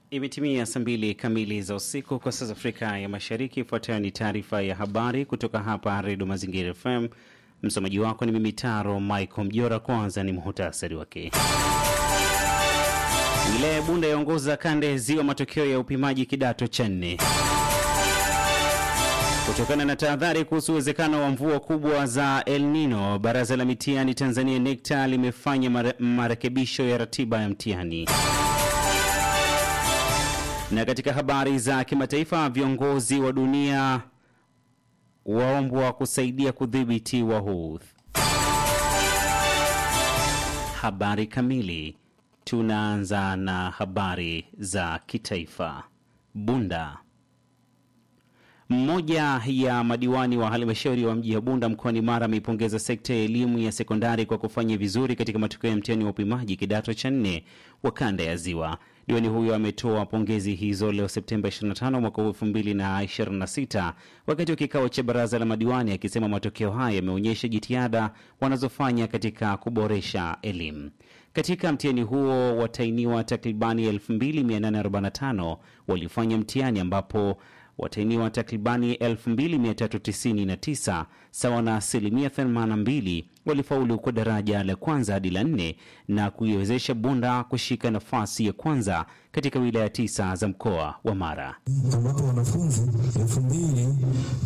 Imetimia saa mbili kamili za usiku kwa saa za Afrika ya Mashariki. Ifuatayo ni taarifa ya habari kutoka hapa Redio Mazingira FM. Msomaji wako ni mimi Taro Michael Mjora. Kwanza ni muhutasari wake. Wilaya ya Bunda yaongoza kanda ya Ziwa matokeo ya upimaji kidato cha nne. Kutokana na tahadhari kuhusu uwezekano wa mvua kubwa za El Nino, baraza la mitihani Tanzania NECTA limefanya mare, marekebisho ya ratiba ya mtihani. Na katika habari za kimataifa, viongozi wa dunia waombwa kusaidia kudhibiti Wahouthi. Habari kamili. Tunaanza na habari za kitaifa. Bunda. Mmoja ya madiwani wa halmashauri wa mji wa Bunda mkoani Mara ameipongeza sekta ya elimu ya sekondari kwa kufanya vizuri katika matokeo ya mtihani wa upimaji kidato cha nne wa kanda ya Ziwa. Diwani huyo ametoa pongezi hizo leo Septemba 25 mwaka 2026 wakati wa kikao cha baraza la madiwani, akisema matokeo haya yameonyesha jitihada wanazofanya katika kuboresha elimu. Katika mtihani huo watainiwa takribani 2845 walifanya mtihani ambapo watainiwa takribani 2399 sawa na asilimia 82 walifaulu kwa daraja la kwanza hadi la nne na kuiwezesha Bunda kushika nafasi ya kwanza katika wilaya tisa za mkoa wa Mara. ambapo wanafunzi